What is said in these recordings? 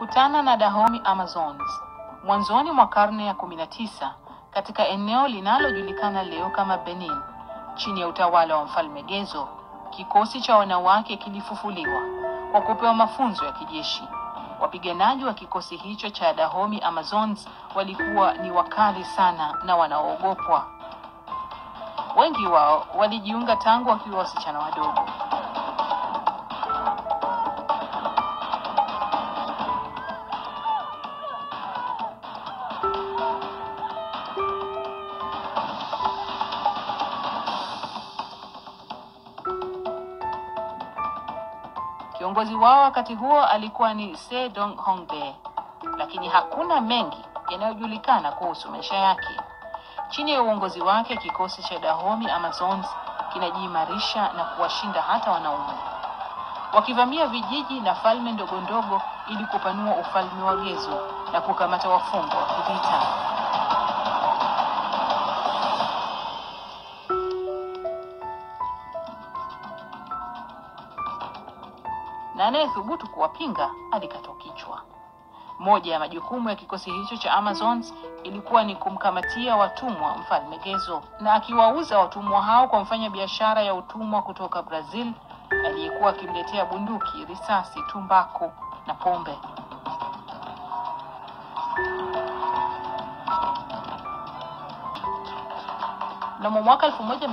walikutana na Dahomey Amazons mwanzoni mwa karne ya 19 katika eneo linalojulikana leo kama Benin chini ya utawala wa mfalme Gezo. Kikosi cha wanawake kilifufuliwa kwa kupewa mafunzo ya kijeshi. Wapiganaji wa kikosi hicho cha Dahomey Amazons walikuwa ni wakali sana na wanaoogopwa. Wengi wao walijiunga tangu wakiwa wasichana wadogo. Kiongozi wao wakati huo alikuwa ni Sedong Hongbe, lakini hakuna mengi yanayojulikana kuhusu maisha yake. Chini ya uongozi wake, kikosi cha Dahomey Amazons kinajiimarisha na kuwashinda hata wanaume, wakivamia vijiji na falme ndogo ndogo ili kupanua ufalme wa Gezo na kukamata wafungwa wa kivita. na anayethubutu kuwapinga alikatwa kichwa. Moja ya majukumu ya kikosi hicho cha Amazons ilikuwa ni kumkamatia watumwa mfalme Gezo, na akiwauza watumwa hao kwa mfanya biashara ya utumwa kutoka Brazil aliyekuwa akimletea bunduki, risasi, tumbaku na pombe. Mnamo mwaka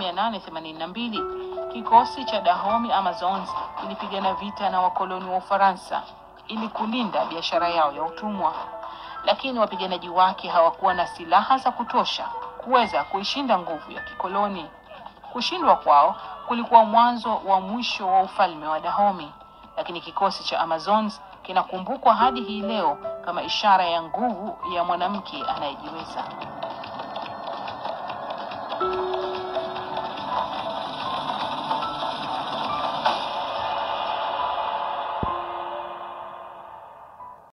1882 kikosi cha Dahomey Amazons kilipigana vita na wakoloni wa Ufaransa ili kulinda biashara yao ya utumwa, lakini wapiganaji wake hawakuwa na silaha za kutosha kuweza kuishinda nguvu ya kikoloni. Kushindwa kwao kulikuwa mwanzo wa mwisho wa ufalme wa Dahomey, lakini kikosi cha Amazons kinakumbukwa hadi hii leo kama ishara ya nguvu ya mwanamke anayejiweza.